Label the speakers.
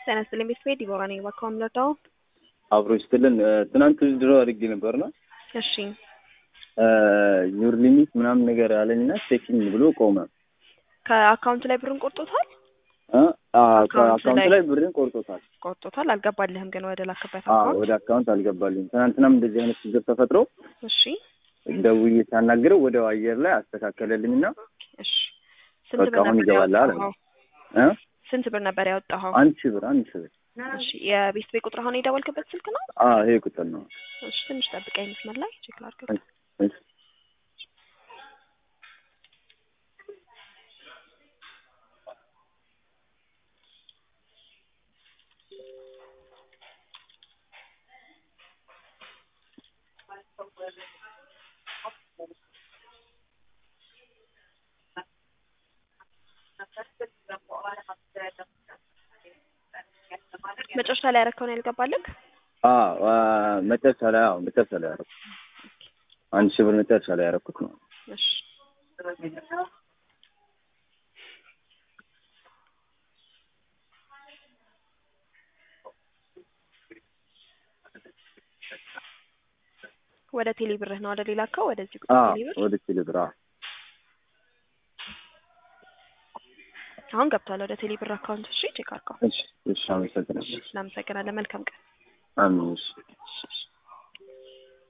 Speaker 1: ጤና ይስጥልኝ ቤተሰቤ ዲቦራ ነኝ። እባክዎ ምረዳው?
Speaker 2: አብሮ ይስጥልን። ትናንት ድሮ አድርጌ ነበርና
Speaker 1: እሺ
Speaker 2: ዩር ሊሚት ምናምን ነገር አለኝና ቼኪንግ ብሎ ቆመ።
Speaker 1: ከአካውንት ላይ ብሩን ቆርጦታል?
Speaker 2: እ? አ-
Speaker 1: አካውንት
Speaker 2: ከአካውንት
Speaker 1: ላይ-
Speaker 2: ላይ ብሬን ቆርጦታል።
Speaker 1: ቆርጦታል። አልገባልህም ግን ወደ ላክበት
Speaker 2: አዎ
Speaker 1: አካውንት።
Speaker 2: ወደ አካውንት አልገባልኝም። ትናንትናም እንደዚህ አይነት ችግር ተፈጥሮ
Speaker 1: እሺ
Speaker 2: ደውዬ ሳናግረው ወደ አየር ላይ አስተካከለልኝና
Speaker 1: እሺ ስንት
Speaker 2: በቃ
Speaker 1: ብር
Speaker 2: አሁን
Speaker 1: ነበር
Speaker 2: ይገባል አለ።
Speaker 1: ያወጣኸው?
Speaker 2: እ?
Speaker 1: ስንት ብር ነበር ያወጣኸው?
Speaker 2: አንድ ሺህ ብር አንድ ሺህ ብር።
Speaker 1: እሺ የቤት ቤት ቁጥር አሁን የደወልክበት ስልክ ነው?
Speaker 2: አ ይሄ ቁጥር ነው።
Speaker 1: እሺ ትንሽ ጠብቀኝ መስመር ላይ ቼክ ላድርግ።
Speaker 2: እሺ፣ እሺ።
Speaker 1: መጨረሻ ላይ ያረከውን ያልገባልክ?
Speaker 2: አ አ፣ መጨረሻ ላይ አዎ መጨረሻ ላይ ያደረኩት አንድ ሺህ ብር መጨረሻ ላይ ያደረኩት ነው።
Speaker 1: እሺ ወደ ቴሌ ብርህ ነው ወደ ሌላ አካው ወደዚህ ቁጥር
Speaker 2: አ
Speaker 1: ቴሌ ብር
Speaker 2: ወደ ቴሌ ብር አዎ።
Speaker 1: አሁን ገብቷል ወደ ቴሌ ብር አካውንት። እሺ ቼክ አድርገው።
Speaker 2: እሺ፣ እሺ፣ አመሰግናለሁ።
Speaker 1: እናመሰግናለን። መልካም ቀን።
Speaker 2: አሜን። እሺ።
Speaker 1: እሺ፣ እሺ።